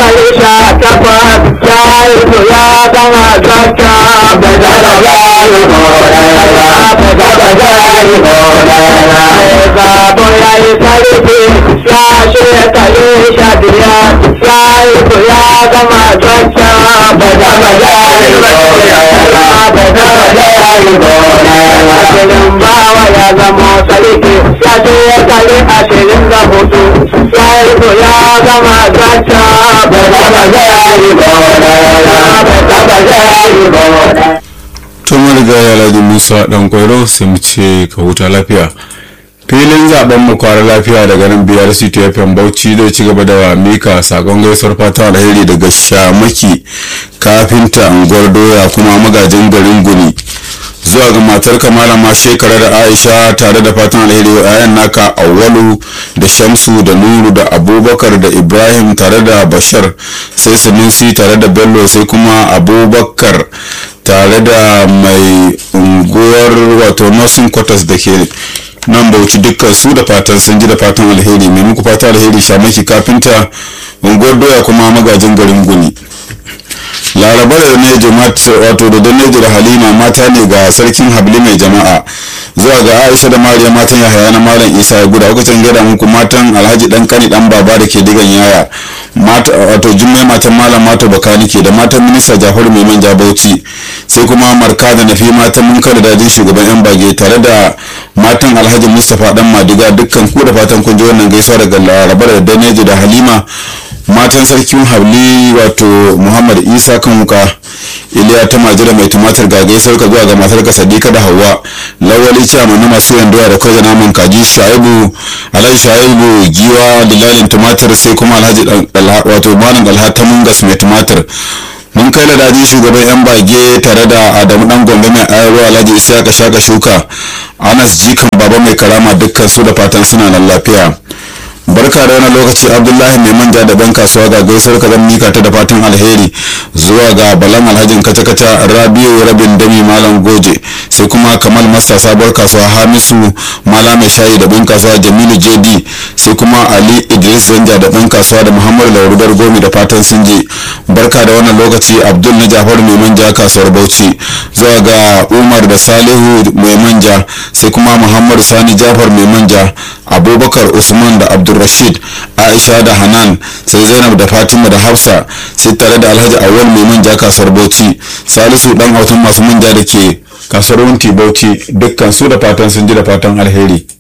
shekari sha takwas ya yi ya gama zakka bai daga jari morera bai daga jari morera zabo ya yi sarki ya shekari sha biyar ya yi ya gama zakka bai daga jari morera bai daga jari morera ashirin bawa ya zama sarki ya shekari ashirin da hudu ya yi ya gama zakka bai daga jari morera bai daga jari morera to mariga ya ladi musa dan kwairo sai mu ce ka huta lafiya filin zaben mu kwara lafiya daga nan biyar city fm bauchi zai ci gaba da mika sakon gaisuwar fata alheri daga shamaki kafinta unguwar doya kuma magajin garin guni zuwa ga matar malama shekara da aisha tare da fatan alheri wa 'ya'yan naka awwalu da shamsu da nuru da abubakar da ibrahim tare da bashar sai sunusi tare da bello sai kuma abubakar tare da mai unguwar wato nursing quarters da ke nan bauchi dukkan su da fatan sun ji da fatan alheri mai muku fata alheri shamaki kafinta unguwar doya kuma magajin garin guni laraba da nejo wato da nejo da halima mata ne ga sarkin habli mai jama'a zuwa ga aisha da mariya matan yahaya na malam isa ya guda lokacin gada muku matan alhaji dan kani dan baba da ke digan yaya mata wato jummai matan malam mata bakani ke da matan minista jafaru mai manja bauchi sai kuma marka da nafi matan munkar da dajin shugaban yan bage tare da matan alhaji mustapha dan madiga dukkan ku da fatan kun ji wannan gaisuwa daga laraba da danejo da halima matan sarkin habli wato muhammad isa kan wuka iliya ta majira mai tumatir ga gaisar ka zuwa ga matar ka sadika da hawa lawali ciyama na masu yanduwa da kawai naman kaji shaibu alhaji shaibu giwa dilalin tumatir sai kuma alhaji wato malam alha ta mungas mai tumatir mun kai da daji shugaban yan bage tare da adamu dan gombe mai ayarwa alhaji isiyaka shaka shuka anas jikan baba mai karama dukkan su da fatan suna nan lafiya barka da wani lokaci abdullahi mai manja da ban kasuwa ga gaisuwar ka zan mika ta da fatan alheri zuwa ga balan alhajin kata-kata rabiu rabin dami malam goje sai kuma kamal masta sabuwar kasuwa hamisu mala mai shayi da ban kasuwa jamilu jd sai kuma ali idris zanja da ban kasuwa da muhammad laurudar gomi da fatan sun je barka da wannan lokaci abdul na jafar mai manja kasuwar bauchi zuwa ga umar da salihu mai manja sai kuma muhammad sani jafar mai manja abubakar usman da abdulrashid aisha da hanan sai zainab da fatima da hafsa sai tare da alhaji awal mai manja kasuwar bauchi salisu dan autan masu manja da ke kasuwar wunti bauchi dukkan su da fatan sun ji da fatan alheri